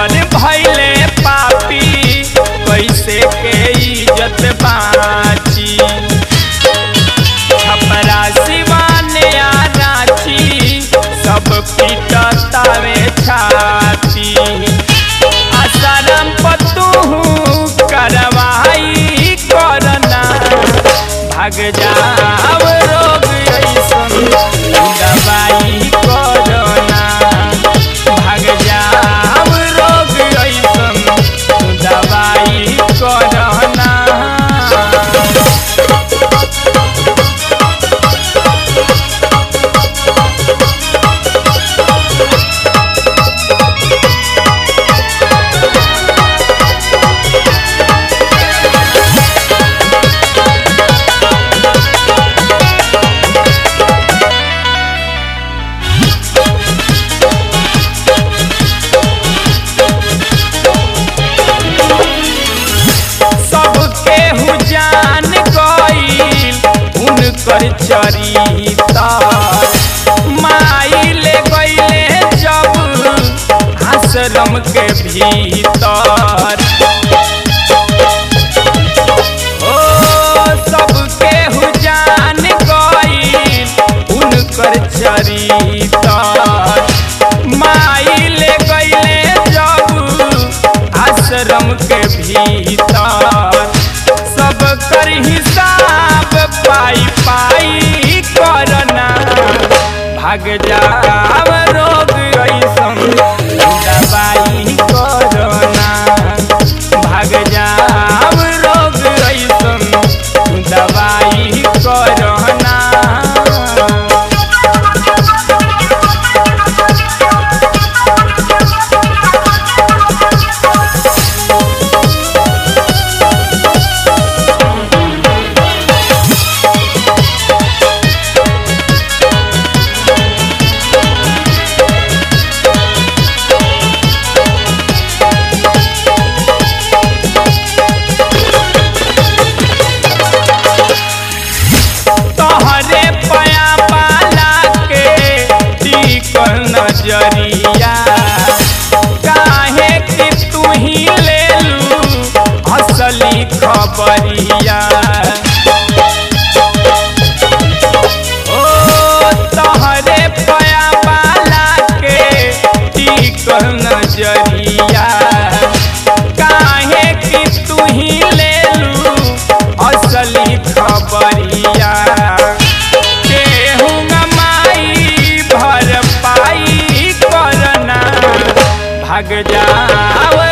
कौन भैले पापी कैसे के इज्जत बाची छपरा सिवाने आ रांची सब पिटतावे छाती आसाराम पतू करवाई करना भाग जाव रोग ऐसन दवाई करना भाग जाव रोग ऐसन दवाई करना सबके हु जान गईल उनकर चरिता माई ले गईले जब आश्रम के भीतर ओ सबके हु जान गईल उनकर चरिता माई ले गईले जब आश्रम के भीतर सब कर हिसाब पाई पाई करना भाग जाव रोग ऐसन दवाई करना भाग जाव रोग ऐसन दवाई करना तोहरे पया पाला के टिकल नजरिया काहे कि तू ही ले लू असली खबरिया ओ तोहरे पया पाला के टिकल नजरिया काहे कि तू ही ले लू असली खबरिया केहू माई भर पाई करना भाग जाव